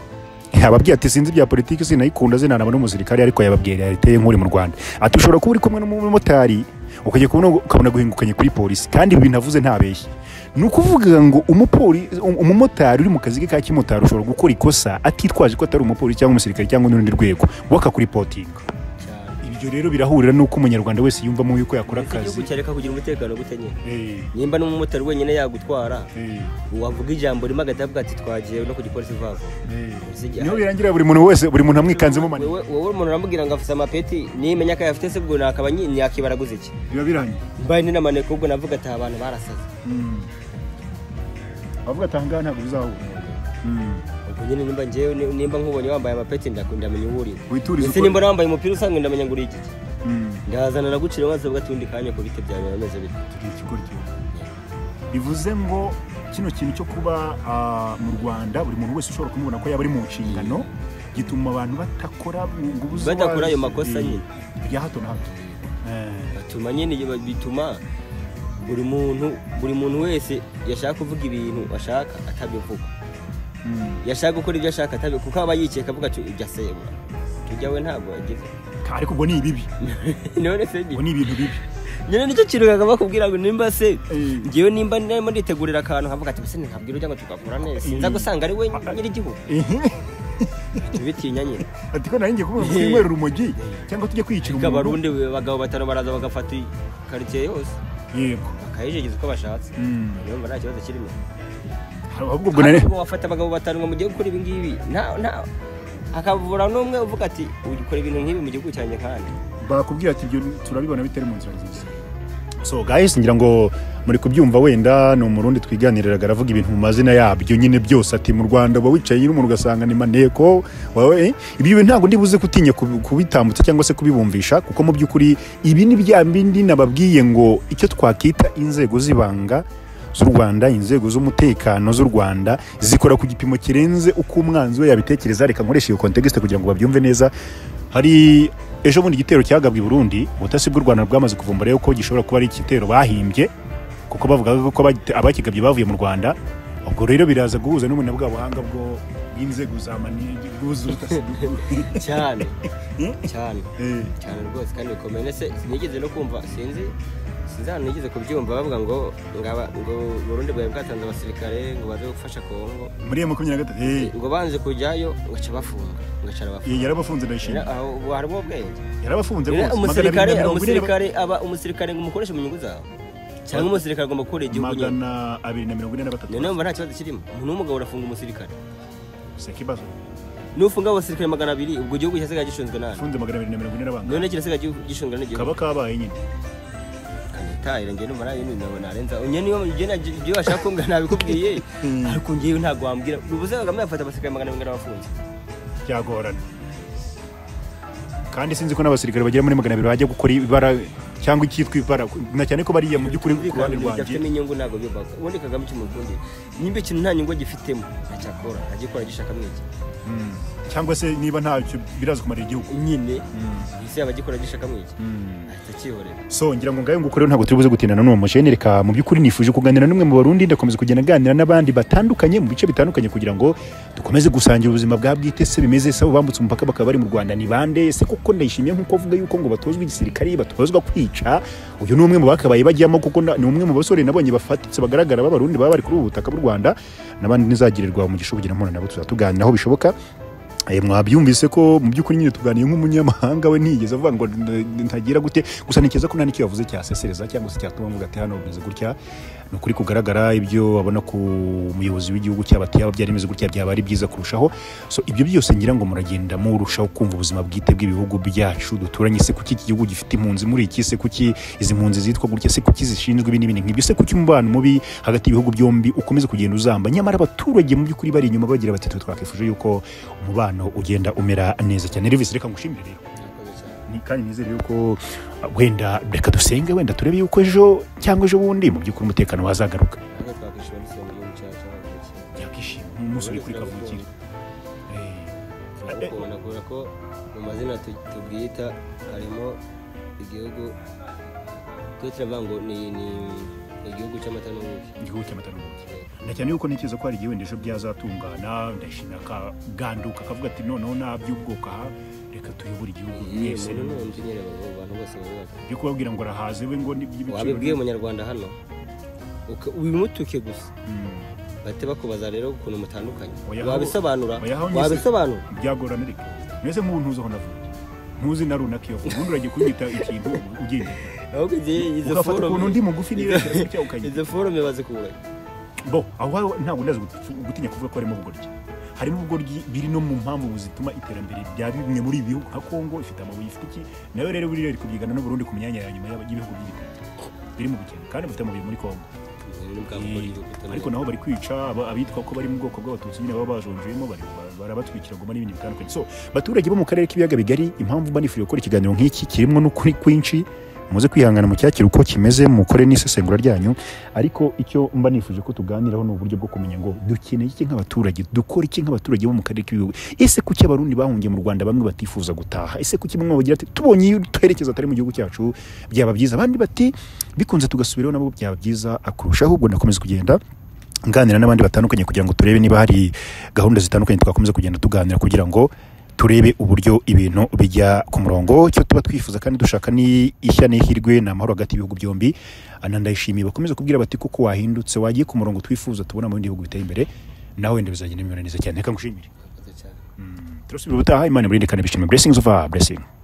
ababwiye ati sinzi ibya politiki sinayikunda zinanaba n'umusirikare ariko yababwiye realité nk'uri mu rwanda ati ushobora kuba uri kumwe n'umumotari ukajya kubona ukabona guhingukanye kuri polisi kandi ibi navuze ntabeshye ni ukuvuga ngo umupoli- um- umumotari uri mu kazi ke ka kimotari ushobora gukora ikosa atitwaje ko atari umupolisi cyangwa umusirikare cyangwa n'urundi rwego wakakuripotinga cyane ibyo rero birahurira n'uko umunyarwanda wese yumvamo yuko yakora Ese igihugu akazi cyareka kugira umutekano gute nyine Eh, nimba n'umumotari wenyine yagutwara eh, wavuga ijambo rimwe agahita avuga ati twagiye no ku gipolisi vava eh. Usigaye- niho birangira buri muntu wese buri muntu amwikanzemo mani wowe wowe umuntu uramubwira ngo afite amapeti nimenya ko ayafite se ubwo nakaba nyi- yakibaraguza iki biba birangiye mbaye ni n'amaneko ubwo navuga ati abantu barasaze abavuga ati ahangaha ntabwo bizahura ubwo nyine nimba njyewe ni- nimba nkubonye wambaye amapeti ndakunda menya uwo uri witurize ese nimba wambaye umupira usanzwe ndamenya ngo uri igiki Mm. ndahazana nagucira maze ubwo atundi kanya ku biti byawe birameze bite tugira ikigoryi bivuze ngo kino kintu cyo kuba ah, mu rwanda buri muntu wese ushobora kumubona ko yaba ari mu nshingano gituma abantu batakora ngo ubuze Badakora ayo uwazi. makosa Eh, nyine. bya hato na hato Eh, batuma nyine ibi- bituma buri muntu buri muntu wese yashaka kuvuga ibintu ashaka atabivuga mm. yashaka gukora ibyo ashaka atabivuga kuko aba yikeka avuga ati ujya sebura tujya we ntabwo yagize ariko ubwo ni ibibi none se ni ubwo ni ibintu bibi nyine nicyo kintu kagomba kubwira ngo nimba se Eh. ngewe nimba narimo nditegurira akantu havuga ati mbese ntabwira ujya ngo tugakora neza sinza gusanga ari we nyir'igihugu tubitinya nyine ati ko nari ngiye kuvuga ngo twinywere urumogi cyangwa tujye kwiyicira reka abarundi abagabo batanu baraza bagafata karitsiye yose yego bakayijegeza uko bashatse Mm. urumva nta kibazo kirimo ahubwo ubwo nari Ahubwo wafata abagabo batanu ngo mujye gukora ibi ngibi nta nta akavura n'umwe uvuga ati ukora ibintu nk'ibi mu gihugu cyanjye kandi bakubwira ati ibyo turabibona bitari mu nzira nziza so guys ngira ngo muri kubyumva wenda ni umurundi twiganiriraga aravuga ibintu mu mazina yabyo nyine byose ati mu rwanda uba wicaye nyine umuntu ugasanga ni maneko wawe eh, ibyo bintu ntabwo ndibuze kutinya kub- kubitambutsa cyangwa se kubibumvisha kuko mu by'ukuri ibi ni bya bindi nababwiye ngo icyo twakita inzego z'ibanga z'u rwanda inzego z'umutekano z'u rwanda zikora ku gipimo kirenze uko umwanzi we yabitekereza reka nkoresha iyo context kugira ngo babyumve neza hari ejo bundi igitero cyagabwe i burundi ubutasi bw'u rwanda bwamaze kuvumbura yuko gishobora kuba ari igitero bahimbye kuko bavugaga ko abagite- abakigabye bavuye mu rwanda ubwo rero biraza guhuza n'ubu na bwa buhanga bwo bw'inzego za mani bw'ubutasi cyane cyane cyane rwose kandi bikomeye ndetse sinigeze no kumva sinzi sinzi ahantu nigeze kubyumva bavuga ngo ngaba ngo Burundi bwari bwatanze abasirikare ngo baze gufasha Kongo muri iyo makumyabiri na gatatu eh, ngo banze kujyayo ngaca bafunga ngaca arabafunga yarabafunze ndayishimye Rero aho harimo ubwenge yarabafunze Rero rwose magana umusirikare abiri na mirongo ine na ba- umusirikare aba umusirikare ngo umukoreshe mu nyungu zawe cyangwa umusirikare agomba gukorera igihugu nyine magana abiri na mirongo ine na batatu noneho numva nta kibazo kirimo umuntu w'umugabo arafunga umusirikare si ikibazo nufunga abasirikare magana abiri ubwo igihugu kirasigaye gishinzwe nabi ufunze magana abiri na mirongo ine n'abana none kirasigaye gihu- gishinzwe n'igihugu kaba kabaye nyine kanitaye njye numva nta bindi nabo narenza njye niyo njye na- ibyo bashaka kumbwira nabikubwiye ariko njyewe ntabwo wambwira ubuze kagame yafata abasirikare magana abiri n'abafunze byagorana kandi sinzi ko n'abasirikare bagera muri magana abiri bajya gukora ibara cyangwa icyitwa ibara na cyane ko bariya mu by'ukuri ku ruhande rwanjye byafitemo inyungu ntabwo byubaka ubundi kagame cy'umurundi nimba ikintu nta nyungu agifitemo ntacyakora agikora agishakamo iki Mm. cyangwa se niba ntacyo biraza kumara igihugu nyine ese yaba agikora agishakamo iki ahita akihorera so ngira ngo ngayo nguko rero ntabwo turi buze gutinana n'uwo mushene reka mu by'ukuri nifuje kuganira n'umwe mu barundi ndakomeza kugenda aganira n'abandi batandukanye mu bice bitandukanye kugira ngo dukomeze gusangira ubuzima bwa bwite se bimeze se abo bambutse umupaka bakaba bari mu rwanda ni bande se kuko ndayishimiye nk'uko avuga yuko ngo batozwa igisirikari batozwa kwica uyu ni umwe mu bakabaye bajyamo kuko na- ni umwe mu basore nabonye bafatitse bagaragara b'abarundi baba bari kuri ubu butaka bw'u rwanda n'abandi ntizagirirwa umugisha ubugira mpura nabo tuzatuganiraho bishoboka Eh, mwabyumvise ko mu by'ukuri nyine tuganiye nk'umunyamahanga we ntiyigeze avuga ngo n- n- ntagira gute gusa ntikeza ko nta n'icyo yavuze cyasesereza cyangwa se cyatuma mvuga ati hano bimeze gutya ni ukuri kugaragara ibyo abona ku muyobozi w'igihugu cyaba ati yaba byarimeze gutya byaba ari byiza kurushaho so ibyo byose ngira ngo muragenda murushaho kumva ubuzima bwite bw'ibihugu byacu duturanye se kuki iki gihugu gifite impunzi muri iki se kuki izi mpunzi zitwa gutya se kuki zishinzwe ibi n'ibindi nk'ibyo se kuki umubano mubi hagati y'ibihugu byombi ukomeze kugenda uzamba nyamara abaturage mu by'ukuri bari inyuma bagira bati twe twakwifuje yuko umubano ugenda umera neza cyane Elvis reka ngushimire rero Murakoze cyane. ni- kandi nizere yuko uh, wenda reka dusenge wenda turebe yuko ejo cyangwa ejo bundi mu by'ukuri umutekano wazagaruka haka twakwishyura n'isonga yo mucaca bakakira yakishima nk'umunsi uri kuri kavukire Eh, turabukunda kubera ko mu mazina tu- tubwita harimo igihugu twe turavuga ngo ni ni igihugu cy'amata n'ubuki igihugu cy'amata n'ubuki na cyane yuko ntekereza ko hari igihe wenda ejo byazatungana ndashimira akaganduka akavuga ati noneho nta by'ubwoko aha reka tuyobore igihugu yewe mwese muntu n'undi nyine baba- abantu bose bubaka byo kubabwira ngo arahaze we ngo wabibwiye n'iby'ibiciro umunyarwanda hano uka- wimutuke gusa Mm. bahita bakubaza rero ukuntu mutandukanye Oya, wabisobanura oya, aho ngeze- wabisobanura byagorana ariko meze nk'ubu ntuzi aho navuye ntuzi na runaka iyo ubundi uragiye kunyita ikintu ugenda ahubwo igihe izo ugafata ukuntu forume undi mugufi niba ukanye izo forume bazikura bo aho hari ntabwo ndazi gut- gutinya kuvuga ko harimo ubugoryi harimo ubugoryi biri no mu mpamvu zituma iterambere rya bimwe muri ibi bihugu nka kongo ifite amabuye ifite iki nawe rero buriya iri kubyigana n'uburundi ku myanya ya nyuma y'aba- y'ibihugu by'ibikoni biri mu bukene kandi bafite amabuye muri kongo ariko naho bari kwica aba- abitwa ko bari mu bwoko bw'abatutsi nyine baba bajonjemo bari- ba- barabatwikira ngo n'ibintu bitandukanye so baturage bo mu karere k'ibiyaga bigari impamvu banifuriye gukora ikiganiro nk'iki kirimo n'ukuri kwinshi muze kwihangana mu cyakira uko kimeze mukore n'isesengura ryanyu ariko icyo mba nifuje ko tuganiraho ni uburyo bwo kumenya ngo dukeneye iki nk'abaturage dukora iki nk'abaturage bo mu karere k'ibihugu ese kuki abarundi bahungiye mu rwanda bamwe batifuza gutaha ese kuki bamwe bagira ati tubonye iyo twerekeza atari mu gihugu cyacu byaba byiza abandi bati bikunze tugasubiraho nabo byaba byiza akurusha ahubwo nakomeza kugenda nganira n'abandi batandukanye kugira ngo turebe niba hari gahunda zitandukanye twakomeza kugenda tuganira kugira ngo turebe uburyo ibintu bijya ku murongo icyo tuba twifuza kandi dushaka ni ishya n'ihirwe ni amahoro hagati y'ibihugu byombi ana ndayishimiye bakomeze kubwira bati kuko wahindutse wagiye ku murongo twifuza tubona mu bindi bihugu biteye imbere nawe wenda bizagenda bimera neza cyane reka ngushimire cyane turasubira ubutaha imana iburinde kandi bishime blessings over blessing